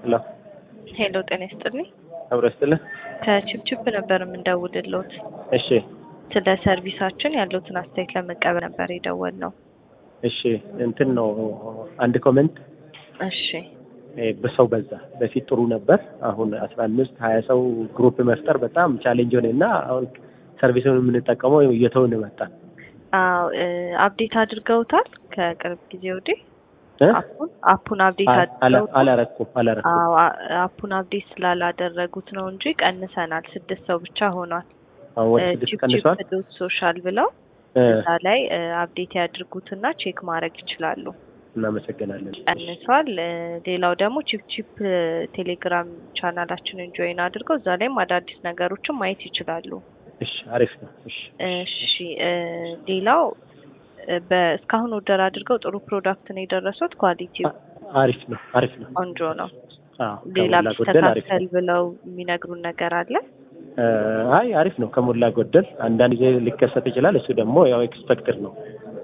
ሄሎ ሄሎ ጤና ይስጥልኝ። አብሮ ይስጥልህ። ከችፕችፕ ነበር የምንደውልልዎት። እሺ ስለ ሰርቪሳችን ያለዎትን አስተያየት ለመቀበል ነበር የደወልነው። እሺ እንትን ነው አንድ ኮሜንት እሺ እ በሰው በዛ። በፊት ጥሩ ነበር። አሁን አስራ አምስት ሀያ ሰው ግሩፕ መፍጠር በጣም ቻሌንጅ ሆነ እና አሁን ሰርቪሱን የምንጠቀመው እየተውን መጣን። አዎ እ አፕዴት አድርገውታል ከቅርብ ጊዜ ወዲህ እ? አፑን አፑን አፕዴት አላ- አድርገውታል? አላረኩም አላረኩም። አዎ አ- አፑን አፕዴት ስላላደረጉት ነው እንጂ ቀንሰናል። ስድስት ሰው ብቻ ሆኗል። አሁን ወደ ስድስት ቀንሷል። ዶት ሶሻል ብለው እ፣ እዛ ላይ እ አፕዴት ያድርጉትና ቼክ ማድረግ ይችላሉ። እናመሰግናለን። ቀንሷል። እ ሌላው ደግሞ ቺፕ ቺፕ ቴሌግራም ቻናላችንን ጆይን አድርገው እዛ ላይም አዳዲስ ነገሮችን ማየት ይችላሉ። እሺ አሪፍ ነው። እሺ እሺ እ ሌላው እ በእስካሁን ኦርደር አድርገው ጥሩ ፕሮዳክት ነው የደረሱት። ኳሊቲው አ- አሪፍ ነው። አሪፍ ነው። ቆንጆ ነው። አዎ ሌላ ከሞላ ጎደል አሪፍ ነው። ቢስተካከል ብለው የሚነግሩን ነገር አለ? እ፣ አይ አሪፍ ነው ከሞላ ጎደል። አንዳንድ ጊዜ ሊከሰት ይችላል። እሱ ደግሞ ያው ኤክስፔክትድ ነው።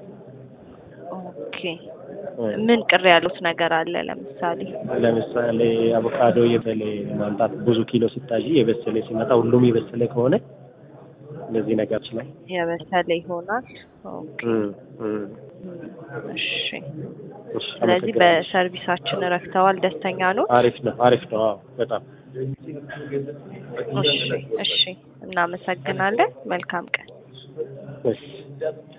ኦኬ እ፣ ምን ቅር ያሉት ነገር አለ? ለምሳሌ ለምሳሌ አቮካዶ የበሰለ ማምጣት ብዙ ኪሎ ሲታይ የበሰለ ሲመጣ ሁሉም የበሰለ ከሆነ እንደዚህ ነገር ይችላል። የበሰለ ይሆናል። ኦኬ እም፣ እም። እሺ እሺ፣ ስለዚህ አመሰግናለሁ። በሰርቪሳችን ረክተዋል፣ ደስተኛ ነው። አሪፍ ነው። አሪፍ ነው። አዎ በጣም እሺ እሺ፣ እናመሰግናለን። መልካም ቀን። እሺ